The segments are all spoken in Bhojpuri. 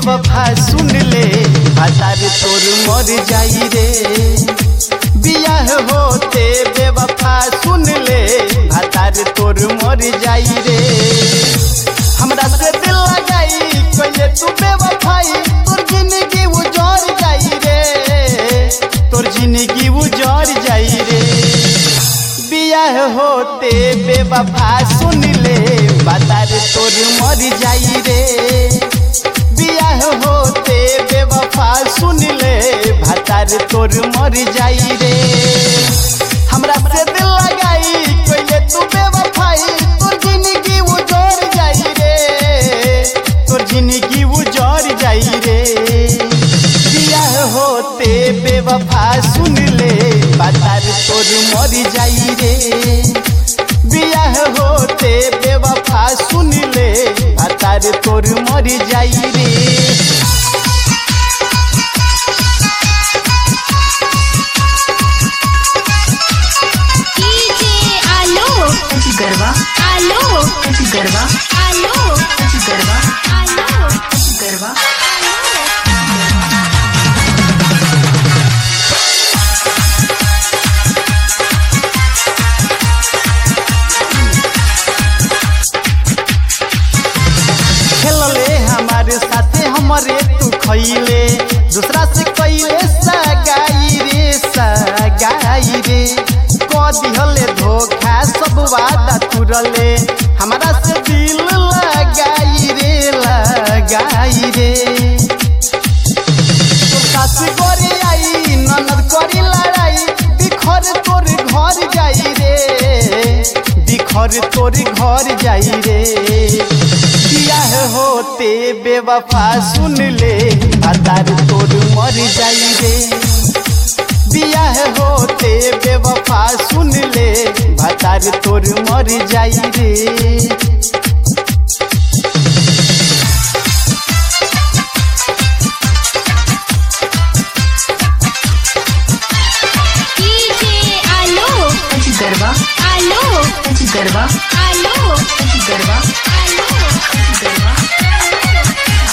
बेवफा सुन ले हतार तोर मर जाई रे बियाह होते बेवफा सुन ले हतार तोर मर जाई रे हमरा से दिल लगाई कहिए तू बेवफाई तोर जिंदगी उजड़ जाई रे तोर जिंदगी उजड़ जाई रे बियाह होते बेवफा सुन ले बातार तोर मर जाई रे बियाह होते बेवफा सुन ले भातार तोर मर जाई रे हमरा से दिल लगाई कहिए तू बेवफाई तोर जिंदगी उजड़ जाई रे तोर जिंदगी उजड़ जाई रे बियाह होते बेवफा सुन ले बातार तोर मर जाई रे बियाह होते बेवफा सुन ले बातार तोर मर जाई रे डीजे आलो गरबा आलो गरबा आलो गरबा आलो गरबा खेलले हमारे साथे हमरे तू खैले दूसरा से कैले सगाई रे सगाई रे क दिहले धोखा सब वादा तुरले हमारा से दिल लगाई रे लगाई रे तोर सास करे आई ननद करी लड़ाई बिखर तोर घर जाई रे बिखर तोर घर जाई रे बियाह होते बेवफा सुन ले आधार तोर मर जाई रे बियाह होते बेवफा सुन ले भातार तोर मर जाई रे डीजे आलो गरबा आलो गरबा आलो गरबा आलो गरबा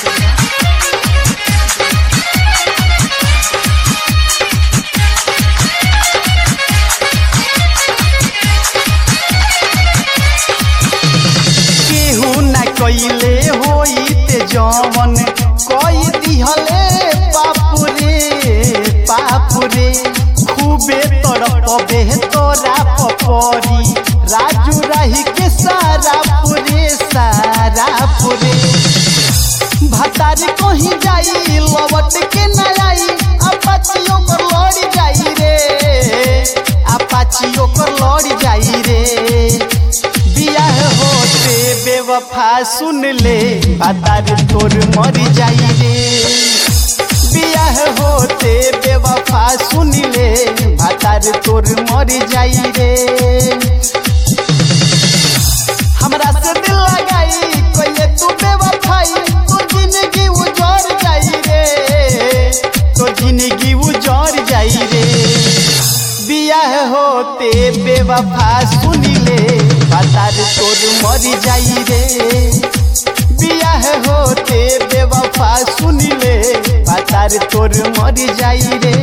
केहू न कैले होई ते जवन कई दिहले पाप रे पाप रे खूबे तड़पबे तोरा पपरी राजू राही के सारा पुरे सारा पुरे भतारी कहीं जाई लवट के न आई अपाचियों कर लड़ जाई रे अपाचियों कर लड़ जाई रे बियाह होते बेवफा सुन ले बातार तोर मर जाई रे बियाह होते बेवफा सुन ले बातार तोर मर जाई रे हमरा से दिल लगाई कहिए तू बेवफाई तो जिंदगी उजड़ जाई रे तो जिंदगी उजड़ जाई रे बियाह होते बेवफा सुन ले बातार तोर मर जाई रे बियाह होते बेवफा सुन ले बातार तोर मर जाई रे